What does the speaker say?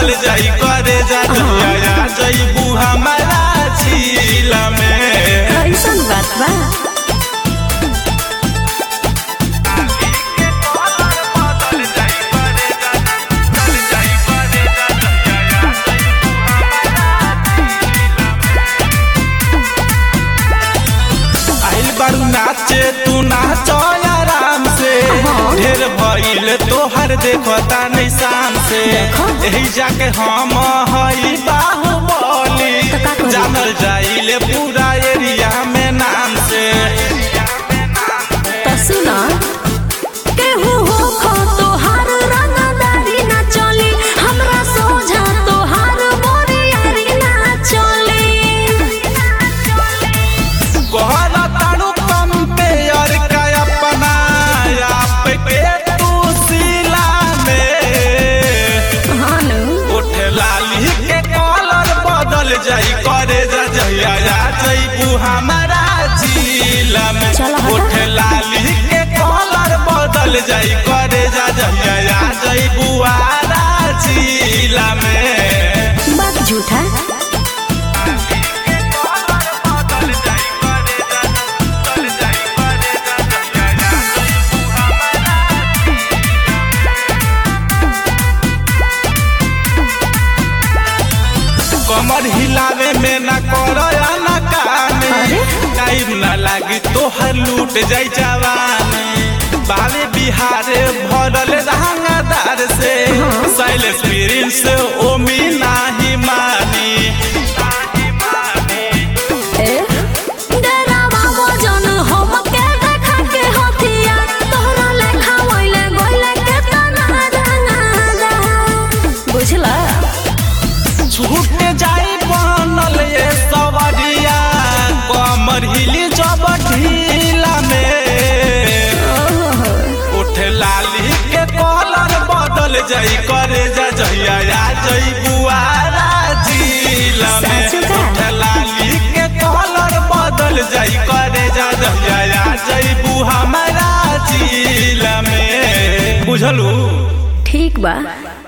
बदल जाई करे जा जहिया जईबू हमारा झीला में कैसन बात बा आइल बारू नाचे तू नाचो आराम से ढेर भइल तोहर देखता नहीं शाम से देखो। यही जाके हम हई बाहुबली तो का करी? जानल जाइले पूरा एरिया में नाम से त सुन केहू हो खो तोहार रंगदारी ना चली हमरा सोझा तोहार बोरियारी ना चली कहल तारू कंपेयर का अपना आप के तू सिला में हानु उठे लाली के कलर बदल जाई करे जा जहिया जा जईबू हमारा जिला में चल हटा। उठे लाली के कलर बदल जाई करे जा जहिया जा जईबू आरा जिला में बात झूठा कमर हिलावे में न करो या न काने अरे? टाइम न लागी तोहर लूट जाई जवानी बावे बिहारे भरल रंगदार से साइलेंस प्रिंस ओमी नाही मानी ए डरावा वजन हम के देखा के हथिया तोहरा लेखा वइले गइले के तना रंगादा बुझला छूट जाई बनल ये सवरिया कमर हिली जब ढीला में उठ लाली के कलर बदल जाई करे जा जहिया आ जई बुआरा जिला में सच का? उठ लाली के कलर बदल जाई करे जा जहिया आ जई बु हमारा जिला में बुझलू ठीक बा